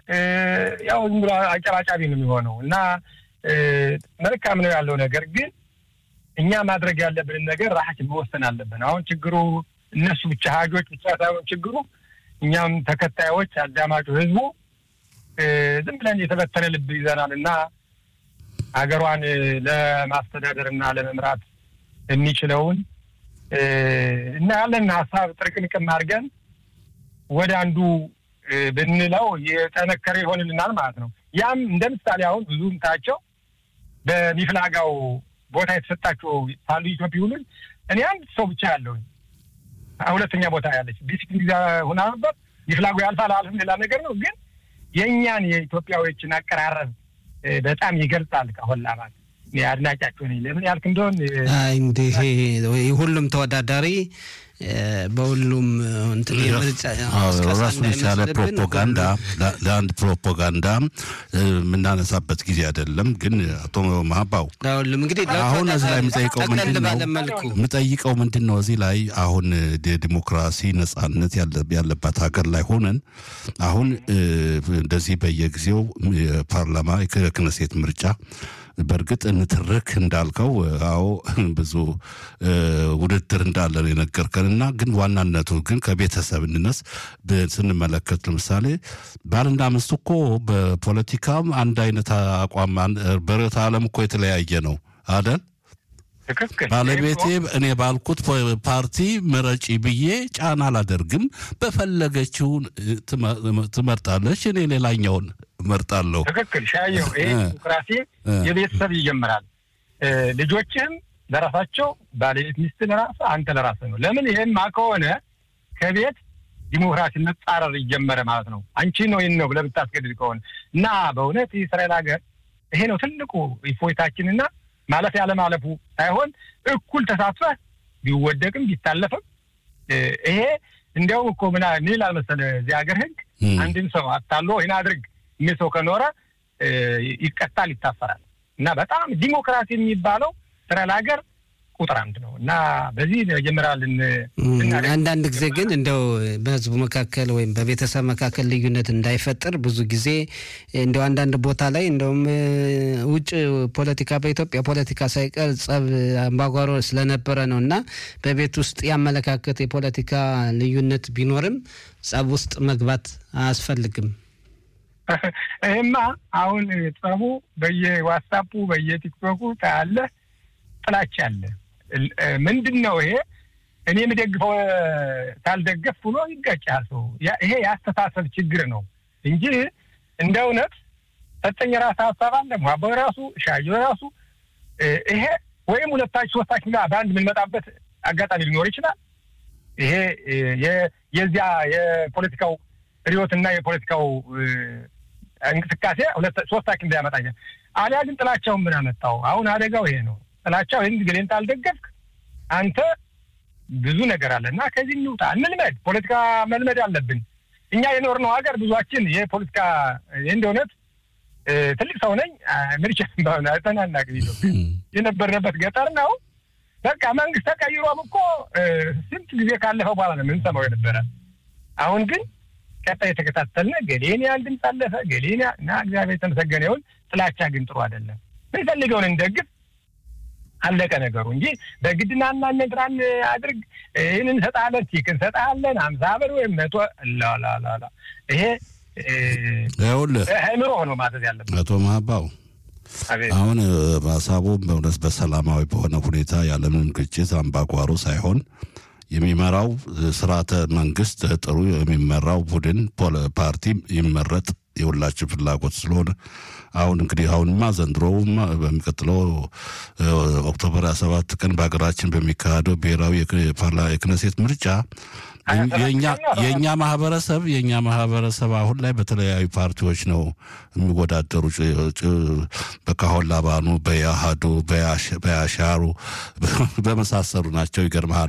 ያው ዝም ብሎ አጨባጫቢ ነው የሚሆነው እና መልካም ነው ያለው ነገር ግን እኛ ማድረግ ያለብንን ነገር ራሳችን መወሰን አለብን። አሁን ችግሩ እነሱ ብቻ ሀጆች ብቻ ሳይሆን ችግሩ እኛም ተከታዮች፣ አዳማጩ ህዝቡ ዝም ብለን የተበተነ ልብ ይዘናል እና ሀገሯን ለማስተዳደር እና ለመምራት የሚችለውን እና ያለን ሀሳብ ጥርቅምቅም አድርገን ወደ አንዱ ብንለው የጠነከረ ይሆንልናል ማለት ነው። ያም እንደ ምሳሌ አሁን ብዙ ምታቸው በሚፍላጋው ቦታ የተሰጣቸው ሳሉ ኢትዮጵያ ሁሉን እኔ አንድ ሰው ብቻ ያለውኝ ሁለተኛ ቦታ ያለች ዲሲፕሊን ጊዜ ሁና ነበር። ሚፍላጉ ያልፋል አልፍም ሌላ ነገር ነው። ግን የእኛን የኢትዮጵያዎችን አቀራረብ በጣም ይገልጻል። ከሆላ ማለት አድናቂያቸው ነኝ። ለምን ያልክ እንደሆን እንዲህ ሁሉም ተወዳዳሪ በሁሉም ራሱን የቻለ ፕሮፓጋንዳ ለአንድ ፕሮፓጋንዳ የምናነሳበት ጊዜ አይደለም። ግን አቶ ማባው ለሁሉም እንግዲህ አሁን እዚህ ላይ የምጠይቀው ምንድን ነው የምጠይቀው ምንድን ነው እዚህ ላይ አሁን ዲሞክራሲ ነጻነት ያለባት ሀገር ላይ ሆነን አሁን እንደዚህ በየጊዜው የፓርላማ የክነሴት ምርጫ በእርግጥ እንትርክ እንዳልከው አዎ ብዙ ውድድር እንዳለ ነው የነገርከን እና ግን ዋናነቱ ግን ከቤተሰብ እንነስ ስንመለከት ለምሳሌ ባልና ሚስት እኮ በፖለቲካም አንድ አይነት አቋም በርዕዮተ ዓለም እኮ የተለያየ ነው አደል? ባለቤቴ እኔ ባልኩት ፓርቲ ምረጪ ብዬ ጫና አላደርግም። በፈለገችውን ትመርጣለች፣ እኔ ሌላኛውን እመርጣለሁ። ትክክል ሻየው። ይሄ ዲሞክራሲ የቤተሰብ ይጀምራል። ልጆችህም ለራሳቸው ባለቤት፣ ሚስት ለራስ አንተ ለራስ ነው። ለምን ይሄማ ከሆነ ከቤት ዲሞክራሲ መጻረር ይጀመረ ማለት ነው። አንቺ ነው ይህን ነው ብለህ ብታስገድድ ከሆነ እና በእውነት የእስራኤል ሀገር ይሄ ነው ትልቁ እፎይታችንና ማለፍ ያለማለፉ ሳይሆን እኩል ተሳትፈህ ቢወደቅም ቢታለፍም ይሄ እንዲያውም እኮ ምና ምን ይላል መሰለህ እዚህ ሀገር ህግ አንድን ሰው አታሎ ይህን አድርግ የሚል ሰው ከኖረ ይቀጣል፣ ይታሰራል። እና በጣም ዲሞክራሲ የሚባለው እስራኤል ሀገር ቁጥር አንድ ነው እና በዚህ ጀምራልን። አንዳንድ ጊዜ ግን እንደው በህዝቡ መካከል ወይም በቤተሰብ መካከል ልዩነት እንዳይፈጥር ብዙ ጊዜ እንደው አንዳንድ ቦታ ላይ እንደውም ውጭ ፖለቲካ በኢትዮጵያ ፖለቲካ ሳይቀር ጸብ፣ አምባጓሮ ስለነበረ ነው እና በቤት ውስጥ ያመለካከት የፖለቲካ ልዩነት ቢኖርም ጸብ ውስጥ መግባት አያስፈልግም። ይህማ አሁን ጸቡ በየዋትሳፑ በየቲክቶኩ ታያለ፣ ጥላቻ አለ። ምንድን ነው ይሄ? እኔ የምደግፈው ካልደገፍ ብሎ ይጋጫል ሰው። ይሄ የአስተሳሰብ ችግር ነው እንጂ እንደ እውነት ሰጠኝ ራስ ሀሳብ አለ ሟበ ራሱ ሻዩ ራሱ ይሄ ወይም ሁለታችሁ ሶስታችሁ ጋር በአንድ የምንመጣበት አጋጣሚ ሊኖር ይችላል። ይሄ የዚያ የፖለቲካው ርዕዮትና የፖለቲካው እንቅስቃሴ ሶስታችን እንዳያመጣ አሊያ ግን ጥላቻውን ምን አመጣው? አሁን አደጋው ይሄ ነው። ጥላቻው ይህን ገሌን ታልደገፍክ አንተ ብዙ ነገር አለ እና ከዚህ እንውጣ፣ እንልመድ። ፖለቲካ መልመድ አለብን። እኛ የኖርነው ሀገር ብዙችን የፖለቲካ እንደ እውነት ትልቅ ሰው ነኝ ምርጫ ባሆነ ተናናቅ የነበርንበት ገጠር ነው። በቃ መንግስት ተቀይሮም እኮ ስንት ጊዜ ካለፈው በኋላ ነው የምንሰማው የነበረ። አሁን ግን ቀጣይ የተከታተልነ ገሌን ያህል ድምፅ አለፈ ገሌን እና እግዚአብሔር የተመሰገነ ይሁን። ጥላቻ ግን ጥሩ አይደለም። ምንፈልገውን እንደግፍ አለቀ ነገሩ እንጂ በግድና እና ነግራን አድርግ ይህን እንሰጣለን ቲክ እንሰጣለን አምሳ ብር ወይም መቶ ላላላላ ይሄ ይኸውልህ አእምሮ ሆኖ ማዘዝ ያለበት አቶ ማባው አሁን ሀሳቡ በእውነት በሰላማዊ በሆነ ሁኔታ ያለምንም ግጭት አምባጓሮ ሳይሆን የሚመራው ስርዓተ መንግስት ጥሩ የሚመራው ቡድን ፓርቲ ይመረጥ የሁላችን ፍላጎት ስለሆነ አሁን እንግዲህ አሁንማ ዘንድሮውማ በሚቀጥለው ኦክቶበር ሀያ ሰባት ቀን በሀገራችን በሚካሄደው ብሔራዊ የክነሴት ምርጫ የእኛ ማህበረሰብ የእኛ ማህበረሰብ አሁን ላይ በተለያዩ ፓርቲዎች ነው የሚወዳደሩ። በካሆን ላባኑ፣ በያሃዱ፣ በያሻሩ በመሳሰሉ ናቸው። ይገርመሃል።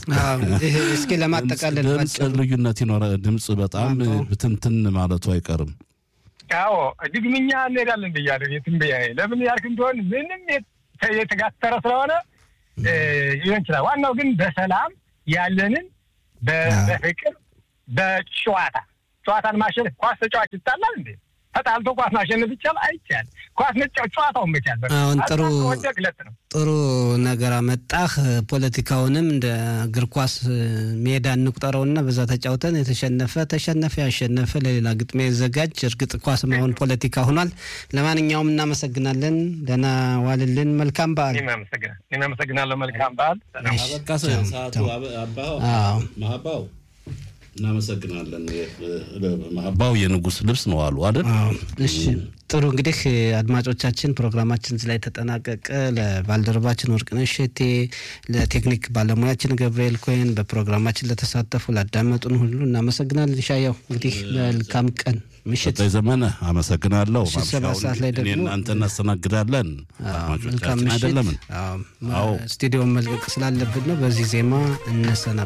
እስኪ ለማጠቃለል ድምፅ ልዩነት ይኖረ ድምፅ በጣም ብትንትን ማለቱ አይቀርም። አዎ ድግምኛ እንሄዳለን ብያለሁ። የትንበያ ለምን ያልክ እንደሆን ምንም የተጋተረ ስለሆነ ሊሆን ይችላል። ዋናው ግን በሰላም ያለንን በፍቅር በጨዋታ ጨዋታን ማሸነፍ ኳስ ተጫዋች ይጣላል እንዴ? ተጣልቶ ኳስ ማሸነፍ ይቻል አይቻል። ኳስ መጫወት ጨዋታውን መቻል አሁን ጥሩ ግለት ነው። ጥሩ ነገር አመጣህ። ፖለቲካውንም እንደ እግር ኳስ ሜዳ እንቁጠረውና በዛ ተጫውተን የተሸነፈ ተሸነፈ፣ ያሸነፈ ለሌላ ግጥሚያ ይዘጋጅ። እርግጥ ኳስ አሁን ፖለቲካ ሆኗል። ለማንኛውም እናመሰግናለን። ደህና ዋልልን። መልካም በዓል። እኔም አመሰግናለሁ። መልካም በዓል። አበቃ ሰዓቱ ማህባው እናመሰግናለን። ማህባው የንጉስ ልብስ ነው አሉ አይደል? እሺ ጥሩ እንግዲህ አድማጮቻችን ፕሮግራማችን እዚህ ላይ ተጠናቀቀ። ለባልደረባችን ወርቅነሽ እሸቴ፣ ለቴክኒክ ባለሙያችን ገብርኤል ኮይን፣ በፕሮግራማችን ለተሳተፉ ላዳመጡን ሁሉ እናመሰግናለን። ሻያው እንግዲህ መልካም ቀን ምሽት ዘመነ አመሰግናለሁ። ሰባት ሰዓት ላይ ደግሞ እናንተ እናስተናግዳለን። መልካም አድማጮቻችን አይደለምን? ስቱዲዮን መልቀቅ ስላለብን ነው። በዚህ ዜማ እንሰናበታለን።